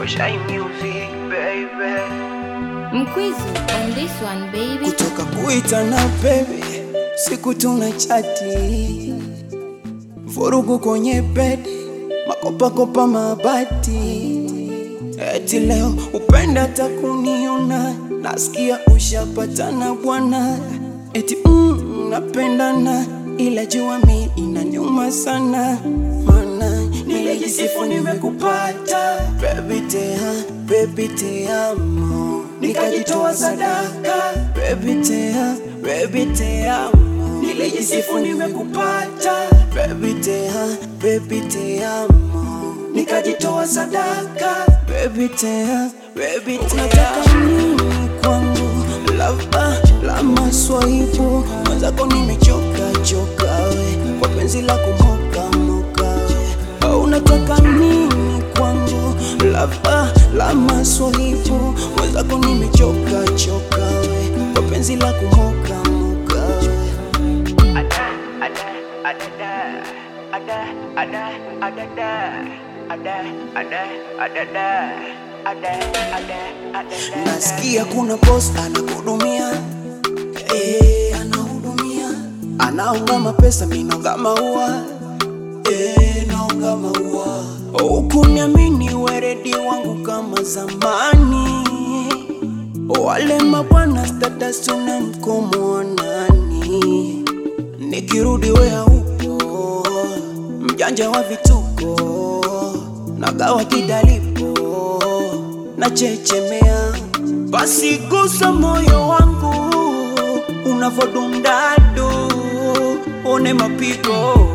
Shy music, baby. Mkwizu on this one baby. kutoka kuitana baby, siku tuna chati, vurugu kwenye bedi, makopakopa mabati, eti leo upenda hata kuniona, nasikia ushapatana bwana, eti mm, napendana, ila jua mi inanyuma sana, mana nilijisifu nimekupata, baby tea, baby te amo, nikajitoa sadaka, baby tea, baby te amo, nilijisifu nimekupata, baby tea, baby te amo, nikajitoa sadaka, baby tea, baby te unataka nini kwangu, lava la maswaibu, mwenzako nimechoka choka we, kwa penzi la kumoka moka we, au unataka nini kwangu, lava la maswaibu, mwenzako nimechoka choka we, kwa penzi la kumoka moka we. Ada, ada, adada. Ada, ada, adada. Ada, ada, adada. Ada, ada, adada. Nasikia kuna boss anakuhudumia, eh, anahudumia, anaunga mapesa, mimi naunga maua, eh, naunga maua. Ukuniamini weredi wangu kama zamani, wale mabwana status tuna mkomo wa nani? Nikirudi we haupo, mjanja wa vituko, nagawa kidalipo, nachechemea, basi gusa moyo wangu unavodundado, one mapigo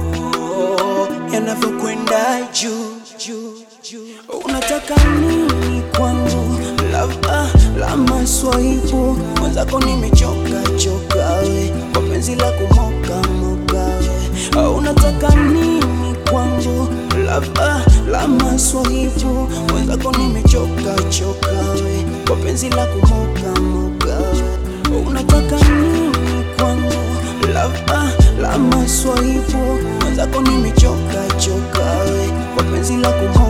yanavyokwenda juu juu juu. Unataka nini kwangu, lava la maswaibu, mwenzako nimechoka choka we, kwa penzi la kumoka moka we. Unataka nini kwangu, lava la maswaibu, mwenzako nimechoka choka we, kwa penzi la kumoka moka we. Unataka nini kwangu, lava la maswaibu, mwenzako nimechoka choka we, kwa penzi la kumoka